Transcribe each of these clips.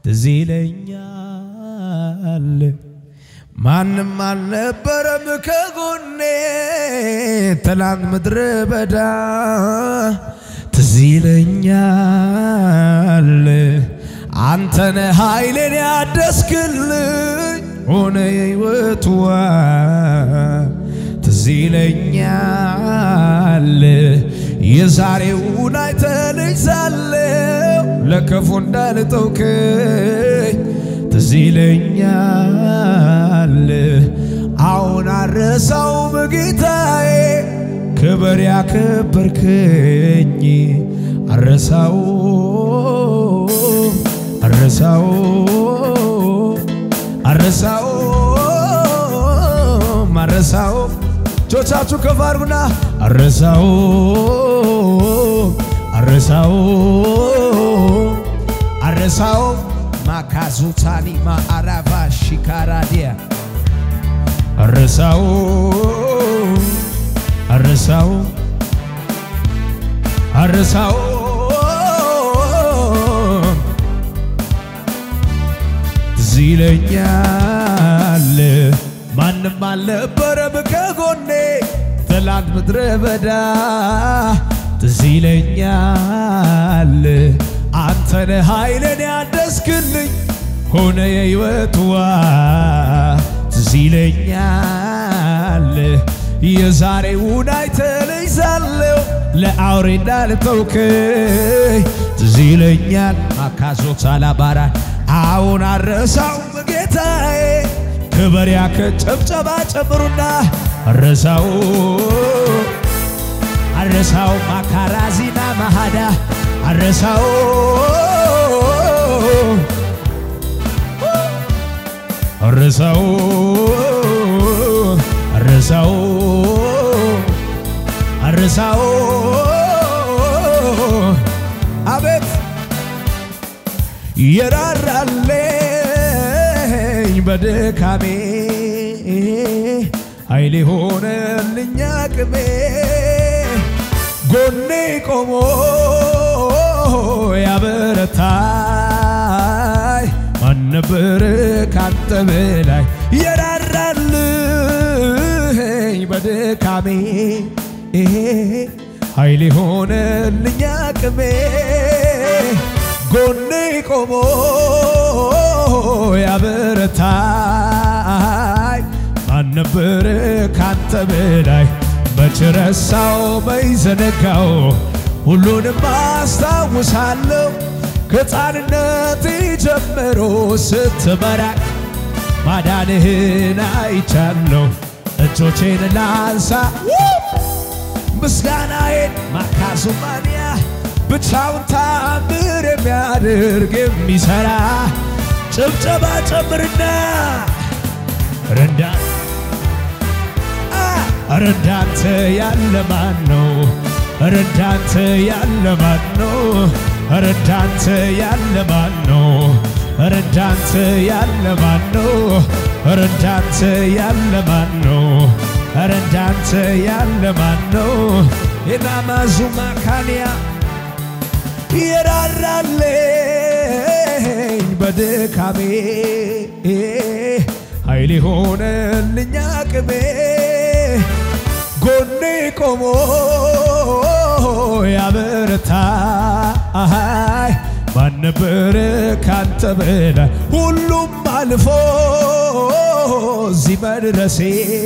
ትዝ ይለኛል ማንም አልነበረም ከጎኔ ትላንት ምድረ በዳ ትዝ ይለኛል አንተነ ኃይሌን ያደስክልኝ ሆነ የሕይወትዋ ትዝ ይለኛል የዛሬውን አይተልኝ ሳለው ለክፉ እንዳልተውከኝ ትዝ ይለኛል አሁን አረሳው በጌታዬ ክብር ያከበርከኝ አረሳው አረሳው አረሳው አረሳው እጆቻችሁ ከፍ አድርጉና አረሳው አረሳው አረሳው ማካዙታኒ ማአራባ ሺካራዲያ አረሳው አረሳው አረሳው ትዝ ይለኛል ማንም አልነበረም ከጎኔ ትላንት ምድረ በዳ ትዝ ይለኛል አንተነ ኃይልን ያደስክልኝ ሆነ የሕይወትዋ ትዝ ይለኛል የዛሬውን አይተልኝ ሳለው ለአውሬ እንዳልተውከኝ ትዝ ይለኛል ማካዞት አላባራ አሁን አረሳው ጌታዬ ክብር ያከ ጨብጨባ ጨምሩና አረሳው አረሳው ማካራዚና ማሃዳ አረሳው አረሳው አረሳው አረሳው አቤት የራራለኝ በድካሜ ኃይሌ ሆነልኝ አቅሜ ጎኔ ቆሞ ያበረታይ ማን ነበር ካንተ በላይ የራራልኝ በድካሜ ኃይሌ ሆነልኝ አቅሜ ጎኔ ቆሞ ያበረታይ ማን ነበር ካንተ በላይ መች ረሳው መይዘነጋው ሁሉንም አስታውሳለሁ ከሕፃንነት ጀምሮ ስትመራኝ ማዳንህን አይቻለሁ እጆቼን ላንሳ ምስጋናዬን ማካዙማንያ ብቻውን ታምር የሚያደርግ የሚሰራ ጭብጨባ ጨምርና ረንዳ ረዳንተ ያለ ማን ነው? ረዳንተ ያለ ማን ነው? ረዳንተ ያለ ማን ነው? ረዳንተ ያለ ማን ነው? ረዳንተ ያለ ማን ነው? ረዳንተ ያለ ማን ነው? የናማዙ ማካንያ የራራለኝ በድካሜ ኃይል ሆነልኝ አቅሜ ጎኔ ቆሞ ያበረታኝ ማን ነበር ካንተ በላይ ሁሉም አልፎ እዚህ መድረሴ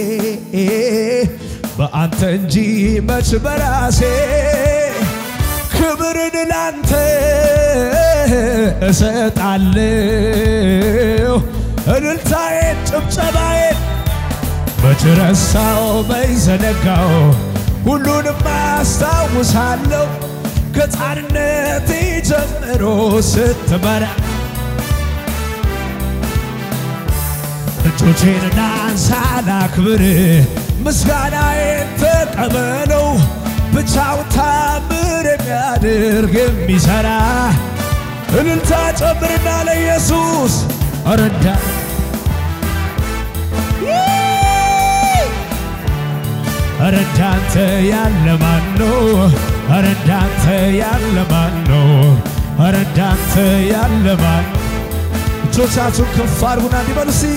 በአንተ እንጂ መች በራሴ ክብርን ላንተ እሰጣለሁ እልልታዬን ጭብጨባዬን መች ረሳው መች ዘነጋው ሁሉንም አስታውሳለሁ ከሕፃንነቴ ጀምሮ ስትመራ እጆቼን ናንሳ ላክብር ምስጋናዬን ተቀበለው ብቻው ታምር የሚያደርግ የሚሰራ እልልታ ጨምርና ለኢየሱስ ረዳ ረዳንተ ያለ ማን ነው? ረዳንተ ያለ ማን ነው? ረዳንተ ያለ ማን እጆቻችሁን ከፍ አድርጉና እንዲበሉ እስቲ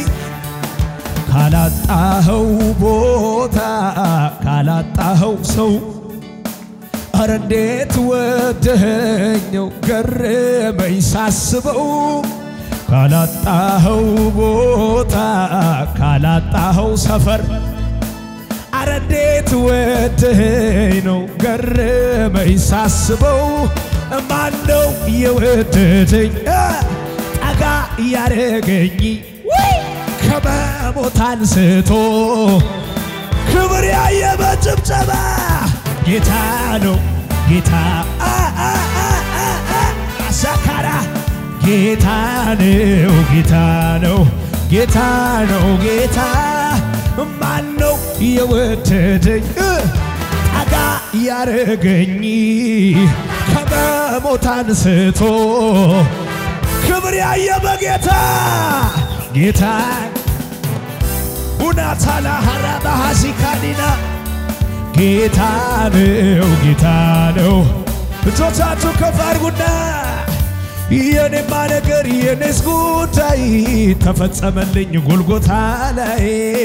ካላጣኸው ቦታ ካላጣኸው ሰው አረ እንዴት ወደኸኘው ገረመኝ ሳስበው ካላጣኸው ቦታ ካላጣኸው ሰፈር አረ እንዴት ወደኸኝ ነው ገረመኝ ሳስበው ማነው የወደደኝ ጠጋ ያረገኝ ከመሞት አንስቶ ክብር ያየ በጭብጨባ ጌታ ነው ጌታ አሳካራ ጌታ ነው ጌታ ነው ጌታ ነው ጌታ ማን ነው የወደደኝ ጠጋ ያረገኝ ከመሞት አንስቶ ክብር ያየ በጌታ ጌታ ሁናታላ ሀራባ ሀሲካዲና ጌታ ነው ጌታ ነው። እጆቻችሁ ከፍ አድርጉና የኔማ ነገር የኔስ ጉዳይ ተፈጸመልኝ ጎልጎታ ላይ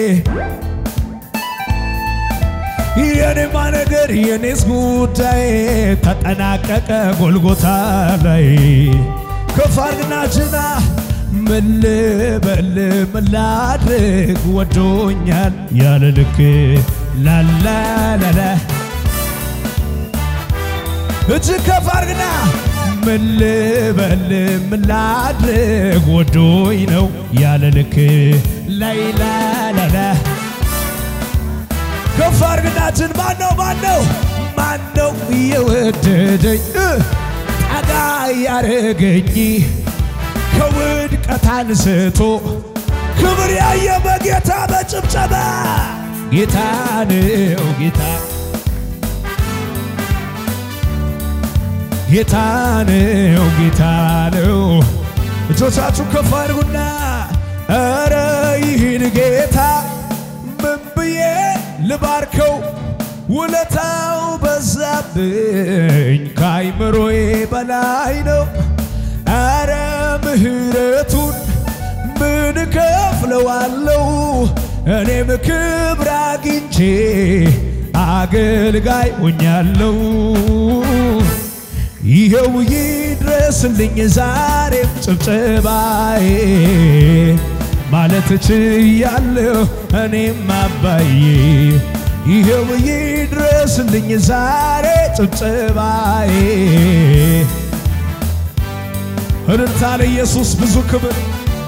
የኔማ ነገር የኔስ ጉዳይ ተጠናቀቀ ጎልጎታ ላይ ከፍ አድርግና ጅና ምን ልበል ምን ላድርግ ወዶኛል ያለ ልክ ላላላላ እጅግ ከፍ አድርግና ምን ልበል ምን ላድርግ ወዶኝ ነው ያለ ልክ ላይላላላ ከፍ አድርግና እጅን ማነው ማነው ማነው የወደደኝ ጠጋ ያረገኝ ከውድቀት አንስቶ ክብር ያየ በጌታ በጭብጨባ ጌታ ነው ጌታ ጌታ ነው ጌታ ነው። እጆቻችሁ ከፍ አድርጉና ኧረ ይህን ጌታ ምን ብዬ ልባርከው? ውለታው በዛብኝ ከአይምሮዬ በላይ ነው። ኧረ ምሕረቱን ምን ከፍለዋለው? እኔም ክብር አግኝቼ አገልጋይ ሆኛለሁ። ይኸው ይድረስልኝ ዛሬም ጭብጨባዬ ማለት ችያለሁ እኔም አባዬ ይኸው ይድረስልኝ ዛሬ ጭብጨባዬ እልልታ ለኢየሱስ ብዙ ክብር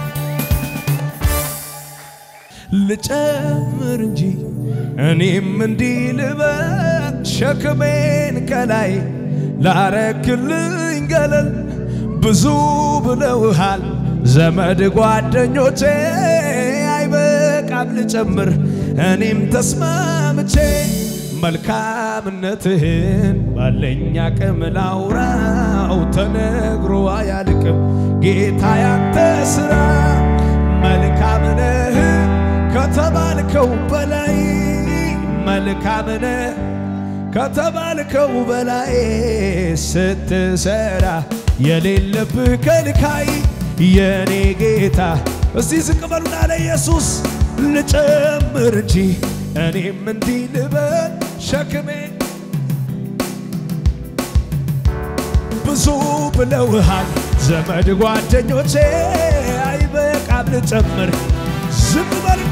ልጨምር እንጂ እኔም እንዲህ ልበል ሸክሜን ከላይ ላረክልኝ ገለል ብዙ ብለውሃል ዘመድ ጓደኞቼ አይበቃም ልጨምር እኔም ተስማምቼ መልካምነትህን ባለኝ አቅም ላውራው ተነግሮ አያልቅም ጌታ ያንተ ሥራ መልካም ነህ ከተባልከው በላይ መልካም ነህ ከተባልከው በላይ ስትሰራ የሌለብህ ከልካይ የኔ ጌታ እስቲ ዝቅ በሉና ለኢየሱስ ልጨምር እንጂ እኔም እንዲህ ልበል ሸክሜ ብዙ ብለውሃል ዘመድ ጓደኞቼ አይበቃም ልጨምር ዝም በልና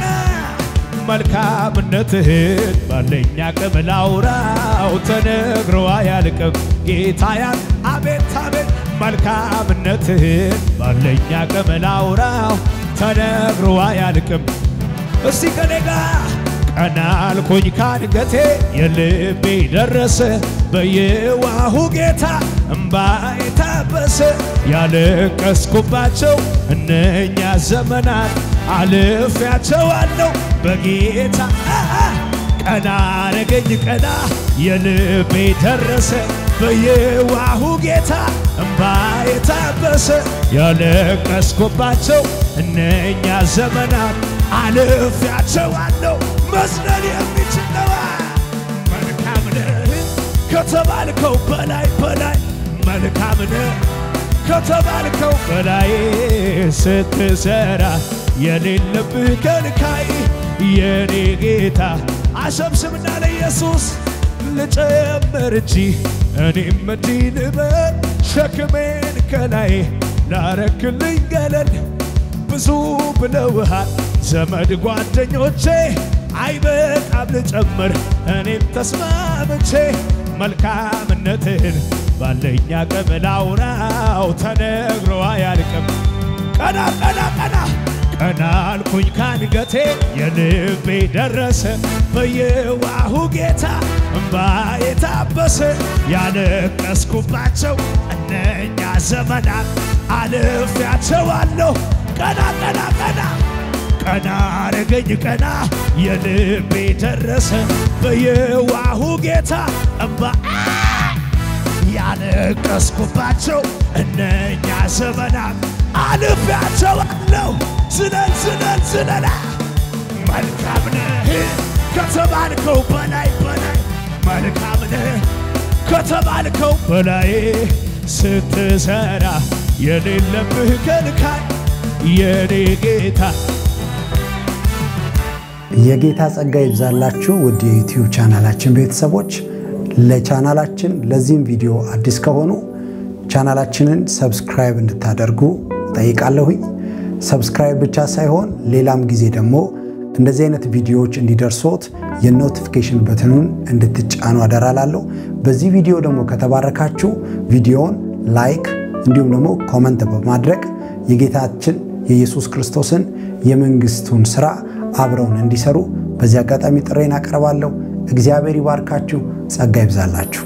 መልካምነትህን ባለኝ አቅም ላውራው ተነግሮ አያልቅም ጌታያን አቤት አቤት መልካምነትህን ባለኝ አቅም ላውራው ተነግሮ አያልቅም እስቲ ከኔ ጋር ቀና አልኩኝ ካንገቴ የልቤ ደረሰ በየዋሁ ጌታ እምባዬ ታበሰ ያለቀስኩባቸው እነኛ ዘመናት አልፌያቸዋለሁ በጌታ ቀና አረገኝ ቀና የልቤ ደረሰ በየዋሁ ጌታ እምባዬ ታበሰ ያለቀስኩባቸው እነኛ ዘመናት አልፌያቸዋለሁ መዝለል የሚችል ነዋ መልካም ነህ ከተባልከው በላይ በላይ መልካም ነህ ከተባልከው በላይ ስትሰራ የሌለብህ ከልካይ የኔ ጌታ አሸብሽብና ለኢየሱስ ልጨምር እንጂ እኔም እንዲህ ልበል ሸክሜን ከላይ ላረክልኝ ገለል ብዙ ብለውሃል ዘመድ ጓደኞቼ አይበቃም ልጨምር እኔም ተስማምቼ መልካምነትህን ባለኛ አቅም ላውራው ተነግሮ አያልቅም። ቀና ቀና ቀና ቀና አልኩኝ ካንገቴ የልቤ ደረሰ በየዋሁ ጌታ እምባ የታበሰ ያለቀስኩባቸው እነኛ ዘመናት አልፌያቸዋለሁ። ቀና ቀና ቀና ቀና አረገኝ ቀና የልቤ ደረሰ በየዋሁ ጌታ እምባ ያለቀስኩባቸው እነኛ ዘመናት አልፌያቸዋለሁ። ዝለል ዝለል ዝለላ መልካም ነህ ከተባልከው በላይ በላይ መልካም ነህ ከተባልከው በላይ ስትሰራ የሌለብህ ከልካይ የኔ ጌታ የጌታ ጸጋ ይብዛላችሁ ውድ የዩቲዩብ ቻናላችን ቤተሰቦች። ለቻናላችን ለዚህም ቪዲዮ አዲስ ከሆኑ ቻናላችንን ሰብስክራይብ እንድታደርጉ ጠይቃለሁኝ። ሰብስክራይብ ብቻ ሳይሆን ሌላም ጊዜ ደግሞ እንደዚህ አይነት ቪዲዮዎች እንዲደርሶት የኖቲፊኬሽን በትኑን እንድትጫኑ አደራላለሁ። በዚህ ቪዲዮ ደግሞ ከተባረካችሁ ቪዲዮውን ላይክ እንዲሁም ደግሞ ኮመንት በማድረግ የጌታችን የኢየሱስ ክርስቶስን የመንግስቱን ስራ አብረውን እንዲሰሩ በዚህ አጋጣሚ ጥሬን አቀርባለሁ። እግዚአብሔር ይባርካችሁ፣ ጸጋ ይብዛላችሁ።